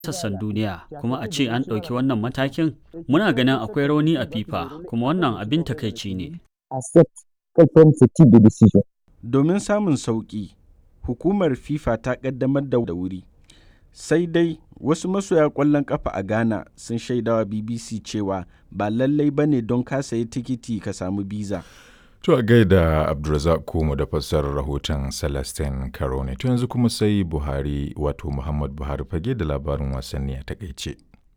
sassan duniya kuma a ce an ɗauki wannan matakin muna ganin akwai rauni a fifa kuma wannan abin takaici ne domin samun sauƙi hukumar fifa ta ƙaddamar da wuri sai dai wasu masoya ƙwallon ƙafa a ghana sun shaidawa bbc cewa ba lallai ba ne don ka sayi tikiti ka samu biza To a gaida Abdulrazak Kumu da fassarar rahoton Celestine Karone. To yanzu kuma sai Buhari wato Muhammad Buhari fage da labarin wasanni a takaice.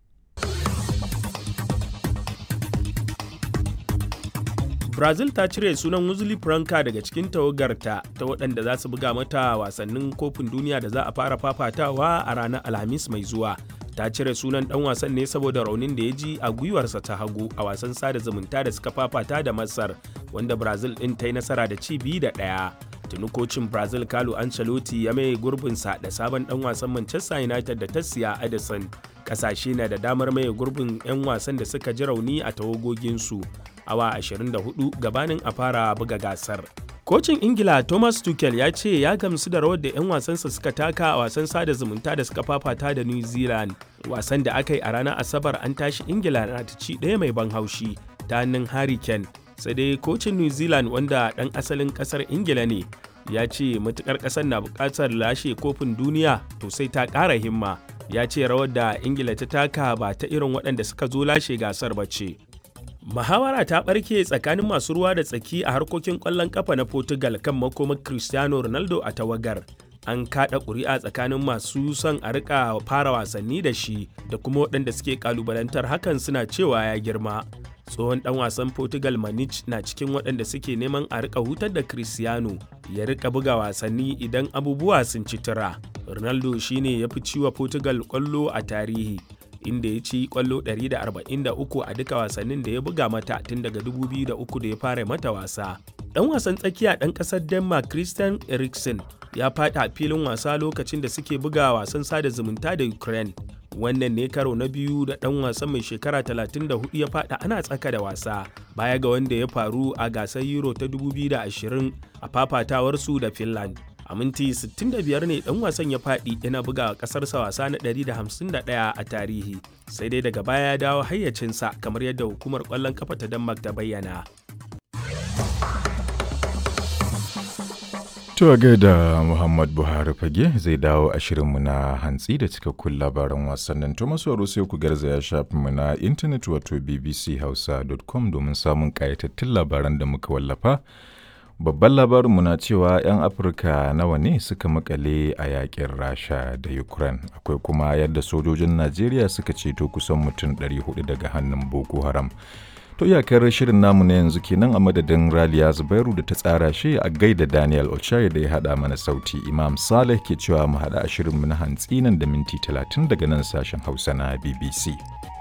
Brazil ta cire sunan Wesley Franca daga cikin tawagarta ta waɗanda za su buga mata wasannin kofin duniya da za a fara fafatawa a ranar Alhamis mai zuwa. ta cire sunan dan wasan ne saboda raunin da ya ji a gwiwarsa ta hagu a wasan sada zumunta da suka fafata da masar wanda brazil din ta yi nasara da ci biyu da ɗaya tuni kocin brazil carlo ancelotti ya mai gurbinsa da sabon dan wasan manchester united da ta siya edison kasashe na da damar mai gurbin 'yan wasan da suka ji rauni a tawagoginsu awa 24 gabanin a fara buga gasar Kocin Ingila Thomas Tuchel ya ce ya gamsu da rawar da 'yan wasansa suka taka a wasan sada zumunta da suka fafata da New Zealand. Wasan da aka yi a ranar Asabar an tashi Ingila na ta ci ɗaya mai ban haushi ta hannun Harry Kane. Sai dai kocin New Zealand wanda ɗan asalin ƙasar Ingila ne ya ce matukar ƙasar na buƙatar lashe kofin duniya to sai ta ƙara himma. Ya ce rawar da Ingila ta taka ba ta irin waɗanda suka zo lashe gasar ba ce. Muhawara ta ɓarke tsakanin masu ruwa da tsaki a harkokin ƙwallon ƙafa na Portugal kan makomar Cristiano Ronaldo a tawagar. An kaɗa ƙuri'a tsakanin masu son a rika fara wasanni da shi da kuma waɗanda suke ƙalubalantar hakan suna cewa ya girma. Tsohon ɗan wasan Portugal Manich na cikin waɗanda suke neman a rika hutar da Cristiano ya rika buga wasanni idan abubuwa sun ci tura. Ronaldo shine ya fi ciwa Portugal ƙwallo a tarihi. inda ya ci kwallo 143 a duka wasannin da ya buga mata tun daga 2003 da ya fara mata wasa. Ɗan wasan tsakiya ɗan ƙasar Denmark Christian Eriksen ya faɗi a filin wasa lokacin da suke buga wasan sada zumunta da Ukraine. Wannan ne karo na biyu da ɗan wasan mai shekara 34 ya faɗa ana tsaka da wasa baya ga wanda ya faru a gasar Euro ta 2020 a fafatawarsu da Finland. a minti 65 ne dan wasan ya faɗi yana buga ƙasarsa wasa na 151 a tarihi sai dai daga baya ya dawo hayyacinsa kamar yadda hukumar ƙwallon kafa ta denmark ta bayyana To a gaida Muhammad Buhari fage zai dawo a shirinmu na hantsi da cikakkun labaran wasannin to masu sai ku garzaya shafinmu na intanet wato bbchausa.com domin samun ƙayatattun labaran da muka wallafa. Babban labarinmu na cewa 'yan Afirka nawa ne suka makale a yakin Rasha da Ukraine. Akwai kuma yadda sojojin Najeriya suka ceto kusan mutum 400 daga hannun Boko Haram. To iyakar shirin namu na yanzu kenan a madadin Raliya Zubairu da ta tsara shi a gaida Daniel Ochai da ya haɗa mana sauti. Imam Saleh ke cewa mu haɗa a shirinmu na hantsi nan da minti 30 daga nan sashen Hausa na BBC.